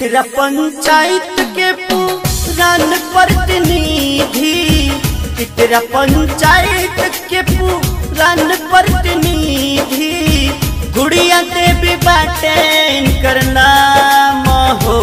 इतरा पंचायत के पुरान प्रतिनिधि इतरा पंचायत के पुरान प्रतिनिधि गुड़िया देवी बाटे इनकर नाम हो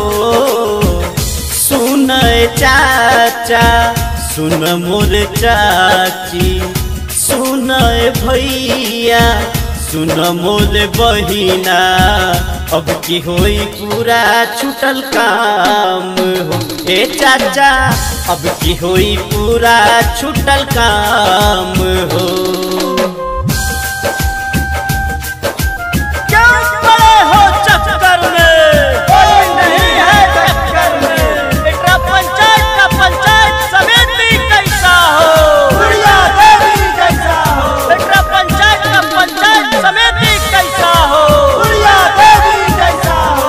सुन चाचा सुन मोर चाची सुन भैया सुन मोर बहिना अब की होई पूरा छूटल काम हो ए चाचा अब की होई पूरा छूटल काम हो क्यों पड़े हो चक्कर में कोई नहीं है चक्कर में एकरा पंचायत का पंचायत समिति कैसा हो बुढ़िया देवी जैसा हो एकरा पंचायत का पंचायत समिति कैसा हो बुढ़िया देवी जैसा हो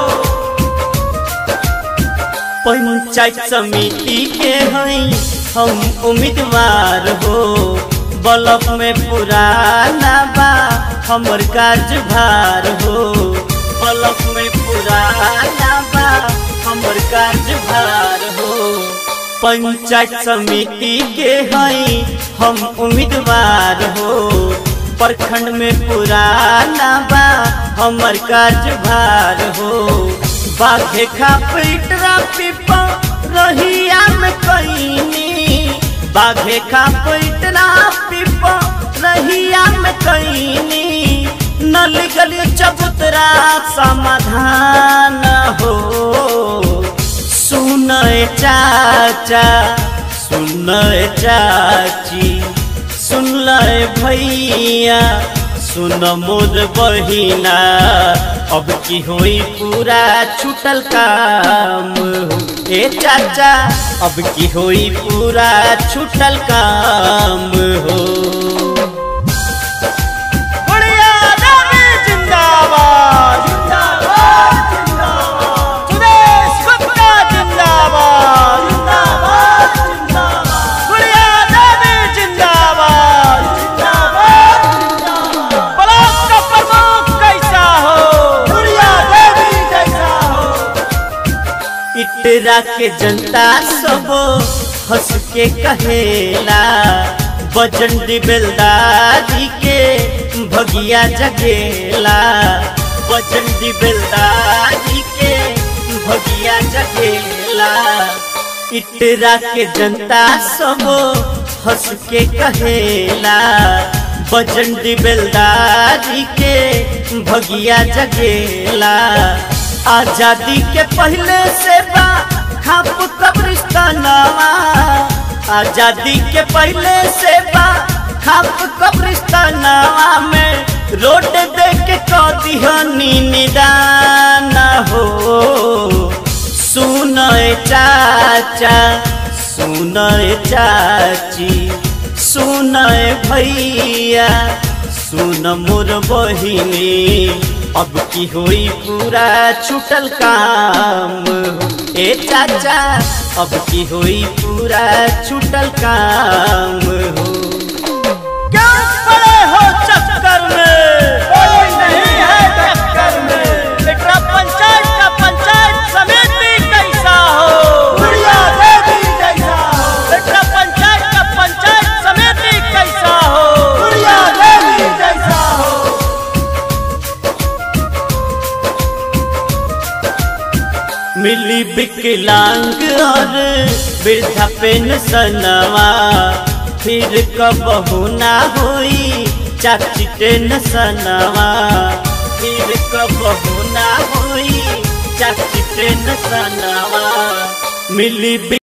पंचायत समिति के हैं हम उम्मीदवार हो ब्लॉक में पुराना बा हमर कार्यभार हो ब्लॉक में पुराना बा हमर कार्यभार हो पंचायत समिति के हैं हम उम्मीदवार हो प्रखंड में पुराना बा हमर कार्यभार हो बाघे खा पेटरा पिपा रहिया में कईनी बाघे खा पेटरा पिपा रहिया में कईनी नल गली चबूतरा समाधान हो सुन चाचा सुन चाची सुन भैया सुन मोर बहिना अब की होई पूरा छूटल काम हो ए चाचा अब की होई पूरा छूटल काम हो बुढ़िया देवी जिंदाबाद जिंदाबाद जिंदाबाद सुरेश गुप्ता जिंदाबाद जिंदाबाद जिंदाबाद बुढ़िया देवी जिंदाबाद जिंदाबाद जिंदाबाद ब्लॉक का प्रमुख कैसा हो बुढ़िया देवी जैसा हो इतरा के जनता सब हंस के कहेला बजन बेलदारी के भगिया जगेला बजन बेलदारी के भगिया जगेला इतरा के जनता सब हंस के कहेला बजन बेलदारी के भगिया जगेला आजादी के पहले से बा खाप कब्रिस्तानवा आजादी के पहले से बा खाप कब्रिस्तानवा में रोड दे के कदिहनी निदान हो सुन चाचा सुन चाची सुन भैया सुन मोर बहिनी अब की होई पूरा छूटल काम हो ए चाचा अब की होई पूरा छूटल काम हो क्यों पड़े हो चक्कर में कोई नहीं है टक्कर में एकरा पंचायत का पंचायत समिति कैसा हो बुढ़िया देवी जैसा हो एकरा पंचायत का पंचायत समिति कैसा हो बुढ़िया देवी जैसा हो मिली विकलांग और वृद्धा पेंशनवा फिर कबहू ना होई चाची टेंशनवा फिर कबहू ना होई चाची टेंशनवा मिली